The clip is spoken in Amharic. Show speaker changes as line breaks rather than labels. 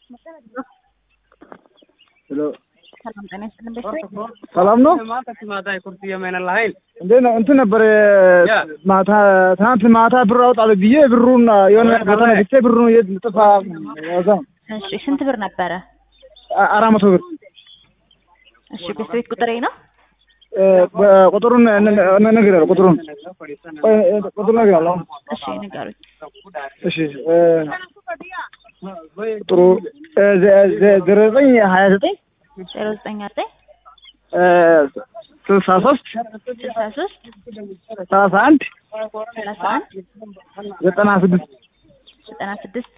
ሄሎ
ሰላም ጤና ይስጥልን ቤተሰብ
ሰላም ነው እንዴት ነው? እንትን ነበር ማታ ትናንት ማታ ብር አውጣለሁ ብዬ ብሩን የሆነ ቦታ ነግቼ ብሩን የት ጥፋ ያዛ
እሺ ስንት ብር ነበረ?
አራት መቶ ብር
እሺ ቤት ቤት ቁጥሬ ነው
ቁጥሩን እነግርሃለሁ። ቁጥሩን ቁጥሩን እነግርሃለሁ።
እሺ ንገሩኝ
እሺ ቁጥሩ ዜሮ ዘጠኝ ሀያ ዘጠኝ
ዜሮ ዘጠኝ ዘጠኝ
ስልሳ ሶስት
ስልሳ ሶስት
ሰላሳ አንድ
ሰላሳ አንድ
ዘጠና ስድስት
ዘጠና ስድስት